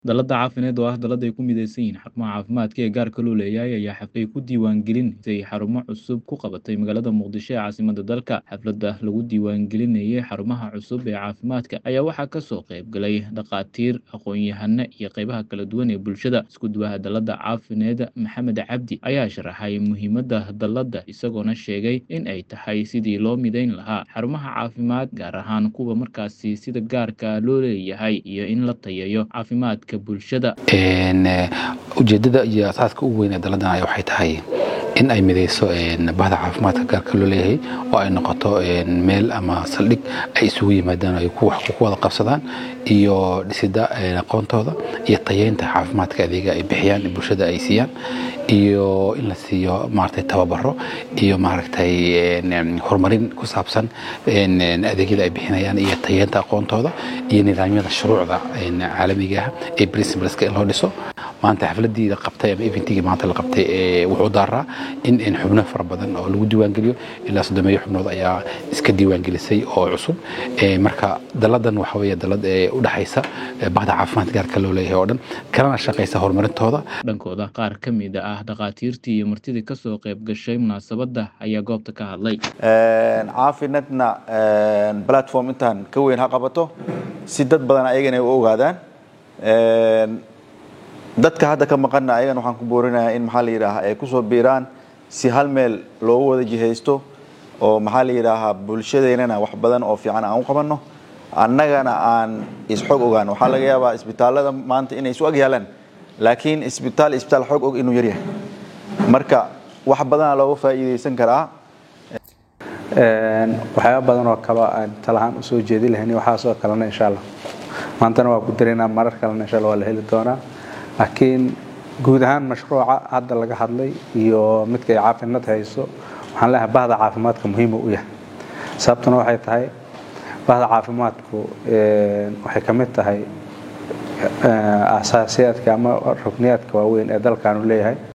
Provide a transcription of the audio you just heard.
Dallada caafimaad oo ah dallad ay ku midaysan yihiin xarumaha caafimaadka ee gaarka loo leeyahay ayaa xaflay ku diiwaangelinayay xarumo cusub ku qabatay magaalada Muqdisho ee caasimadda dalka. Xafladda lagu diiwaangelinayay xarumaha cusub ee caafimaadka ayaa waxaa ka soo qayb galay dhakhaatiir, aqoon-yahano iyo qaybaha kala duwan ee bulshada. Isku duwaha dallada caafimaad Maxamed Cabdi ayaa sharaxay muhiimadda dalladda isagoona sheegay in ay tahay sidii loo midayn lahaa xarumaha caafimaad gaar ahaan kuwa markaasi sida gaarka loo leeyahay iyo in la tayeeyo caafimaadka bulshada. ujeedada iyo asaaska ugu weyn ee dalladan ayaa waxay tahay in ay midayso bahda caafimaadka gaarka loo leeyahay oo ay noqoto meel ama saldhig ay isugu yimaadaan ay ku wax ku wada qabsadaan iyo dhisida aqoontooda iyo tayeynta caafimaadka adeega ay bixiyaan bulshada ay siiyaan iyo in la siiyo maaragtay tababaro iyo maaragtay horumarin ku saabsan adeegyada ay bixinayaan iyo tayeynta aqoontooda iyo nidaamyada shuruucda caalamiga ah ee principleska in loo dhiso maanta xafladii la qabtay ama eventigii maanta la qabtay wuxuu daaraa in xubno fara badan oo lagu diiwaangeliyo ilaa soddomeeyo xubnood ayaa iska diiwaangelisay oo cusub marka dalladan waxa weeye dallad u dhexaysa bahda caafimaadka gaarka loo leeyahay oo dhan kalena shaqaysa horumarintooda dhankooda qaar ka mid ah dhakhaatiirtii iyo martidii ka soo qayb gashay munaasabadda ayaa goobta ka hadlay caafinadna platform intaan ka weyn ha qabato si dad badan ayagana ay u ogaadaan dadka hadda ka maqanna ayagana waxaan ku boorinayaa in maxaa la yidhaahaa ay kusoo biiraan si hal meel loogu wada jihaysto oo maxaa la yidhaahaa bulshadeennana wax badan oo fiican aan u qabanno annagana aan isxog ogaan waxaa laga yaabaa isbitaallada maanta inay isu ag yaalaan laakiin isbitaal isbitaal xog og inuu yaryahay marka wax badana looga faa'iidaysan karaa waxyaaba badan oo kale aan talahaan usoo jeedi lahayn waxaasoo kalena insha allah maantana waa ku dareynaa marar kalena insha allah waa la heli doonaa laakiin guud ahaan mashruuca hadda laga hadlay iyo midka ay caafimaad hayso waxaan leeyahay bahda caafimaadka muhiim u yahay sababtuna waxay tahay bahda caafimaadku waxay ka mid tahay asaasiyaadka ama rukniyaadka waaweyn ee dalkaanu leeyahay